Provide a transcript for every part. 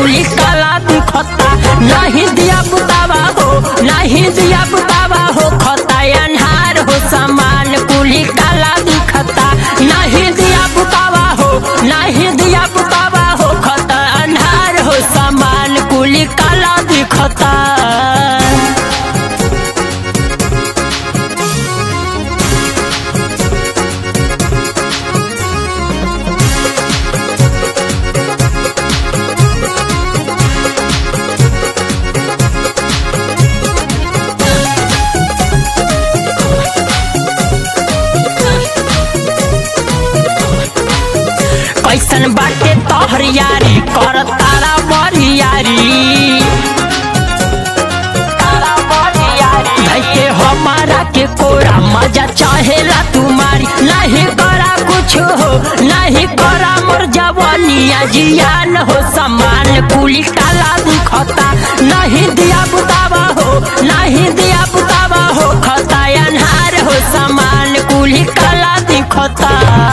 कुली काला दिखता नहीं दिया बुतावा हो नहीं दिया बुतावा हो खता अन्हार हो सामान कुली काला दिखता नहीं दिया बुतावा हो नहीं दिया बुतावा हो खता अन्हार हो सामान कुली काला दिखता कैसन बाटे तोहर यारी कर तारा बरियारी धैके हमारा के कोरा मजा चाहेला तुम्हारी नहीं करा कुछ हो नहीं करा मोर जवानिया जियान हो समान कुली काला दिखता नहीं दिया बुतावा हो नहीं दिया बुतावा हो खता अन्हार हो समान कुली काला दिखता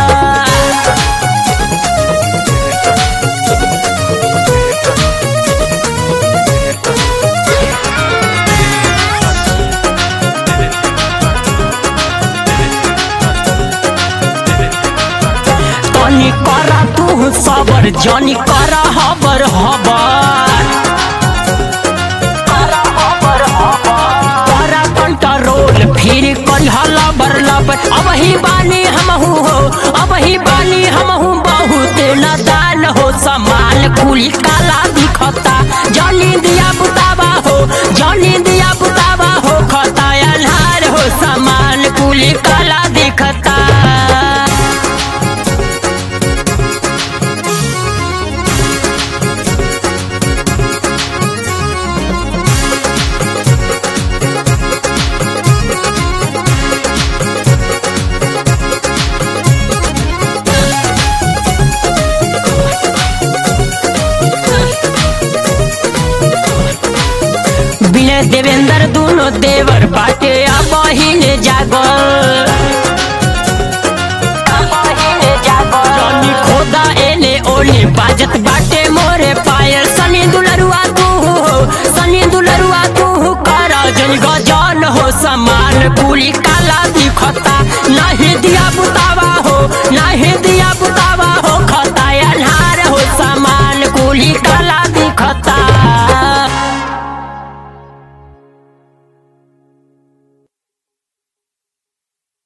तनी करा तू सबर जनी करा हबर हबर करा कंट्रोल फिर कल्हा लबर लबर अब ही बानी हमहू हो अब ही बानी हमहू बहुत नदान हो समान कुल काला दिखता जनी दिया बुतावा हो जनी दिया बुतावा हो खता अन्हार हो समान कुल काला दिखता बिना देवेंद्र दोनों देवर बाटे अब हिले जागल जनी खोदा एने ओने बाजत बाटे मोरे पायल सनी दुलरुआ तू हो सनी दुलरुआ तू करा जन गजान हो समान कुली का